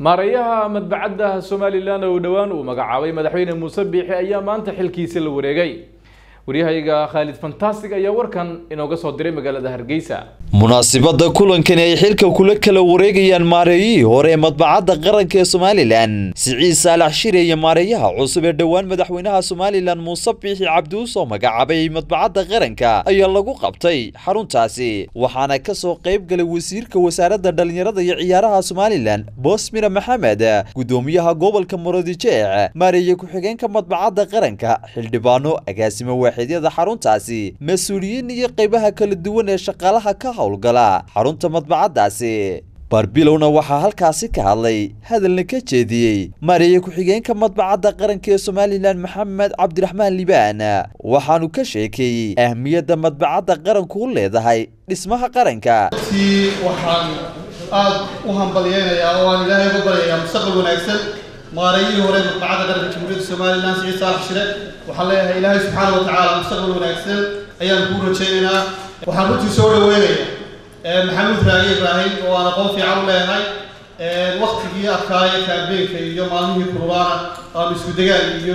maareeyaha madbacadda somalilan oo dhowaan uu magacaabay madaxweyne muuse biixi ayaa maanta xilkiisa la wareegay waryahayga khaalid fantastic ayaa warkan inooga soo diray magaalada hargeysa munaasibadda kulankani ay xilka kula kala wareegayaan maareeyihii hore ee madbacadda qaranka ee somalilan siciid saalax shire iyo maareeyaha cusub ee dhowaan madaxweynaha somalilan muuse biixi cabdi usoo magacaabay madbacadda qaranka ayaa lagu qabtay xaruntaasi waxaana ka soo qayb galay wasiirka wasaaradda dhallinyarada iyo ciyaaraha somalilan boosmira maxamed gudoomiyaha gobolka muradijec maareeye ku-xigeenka madbacadda qaranka xildhibaano agaasimo waaxidyada xaruntaasi mas-uuliyiin iyo qaybaha kala duwan ee shaqaalaha ka howlgala xarunta madbacaddaasi barbilowna waxaa halkaasi ka hadlay hadalna ka jeediyey maareeye ku-xigeenka madbacadda qaranka ee somalilan maxamed cabdiraxmaan libaan waxaanu ka sheekeeyey ahmiyadda madbacadda qaranku u leedahay dhismaha qaranka waxaan aad u hambalyeynayaa oo aan ilaahay uga baryayaa mustaqbal wanaagsan maareeyihii hore madbacadda qaranka jamhuuriyadda somalilan siciid saalax shire waxaan leeyahay ilaahay subxaana wa tacaala mustaqbal wanaagsan ayaan kuu rajaynaynaa waxaan runtii soo dhaweynaya maxamuud raage ibraahim oo aan aqoon fiican u leeyahay waktigii adkaaya kaambeenka iyo maalmihii kululaana aanu isku degaan iyo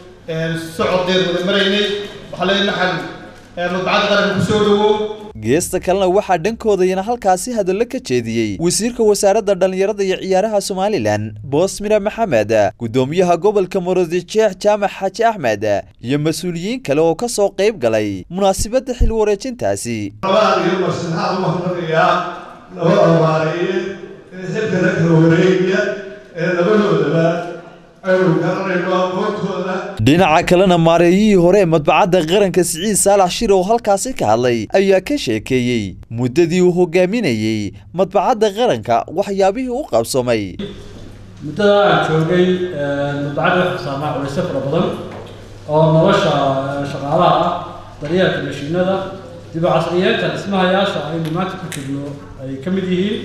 socod dheer wada maraynay waxaa leeyahay maxamed madbacadda qaranka kusoo dhawow geesta kalena waxaa dhankoodayana halkaasi hadallo ka jeediyey wasiirka wasaaradda dhallinyarada iyo ciyaaraha somalilan boosmira maxamed gudoomiyaha gobolka muradjeex jaamac xaaji axmed iyo mas-uuliyiin kale oo ka soo qayb galay munaasibadda xil wareejintaasi labaan iyo marsinaad u mahadnaqayaa labada maareeye ee xilka la kala wareegaya ee labadoodaba aynu garanayno aqoontooda dhinaca kalena maareeyihii hore ee madbacadda qaranka siciid saalax shir oo halkaasi ka hadlay ayaa ka sheekeeyey muddadii uu hogaaminayey madbacadda qaranka waxyaabihii u qabsoomay muddada aan joogay madbacadda waxaa saamaa culayso fara badan oo nolosha shaqaalaha ah daryeelka mashiinada dib u casriyeenta dhismahayaasha aynu maanta ku jirno ay ka mid yihiin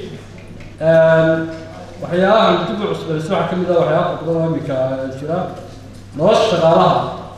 waxyaabahan dib u cusbayso waxaa ka mid ah waxyaaba fara badan oo iminka jira nolosha shaqaalaha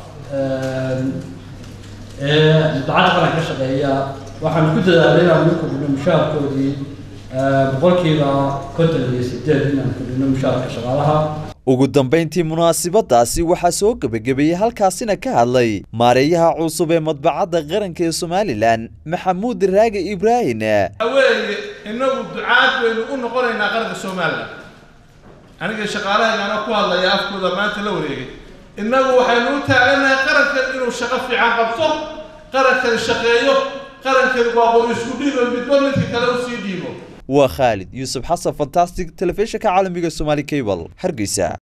ee madbacadda qaranka ka shaqeeya waxaan ku dadaalay inaan u kordhino mushaharkoodii boqolkiiba konton iyo sideed inaan kordhino mushaharka shaqaalaha ugu dambayntii munaasibadaasi waxaa soo gebagabeeyey halkaasina ka hadlay maareeyaha cusub ee madbacadda qaranka ee somalilan maxamuud raage ibraahim weeye inagu ducaad baynu u noqonaynaa qaranka somalilan aniga shaqaalahaygaana ku hadlaya afkooda maanta la wareegay innagu waxaynu u taaganahay qarankan inuu shaqo fiican qabto qarankan shaqeeyo qarankan waaqo isku dhiibo midba midka kale usii dhiibo waa khaalid yuusuf xasan fantastic telefishinka caalamiga somaali cable hargeysa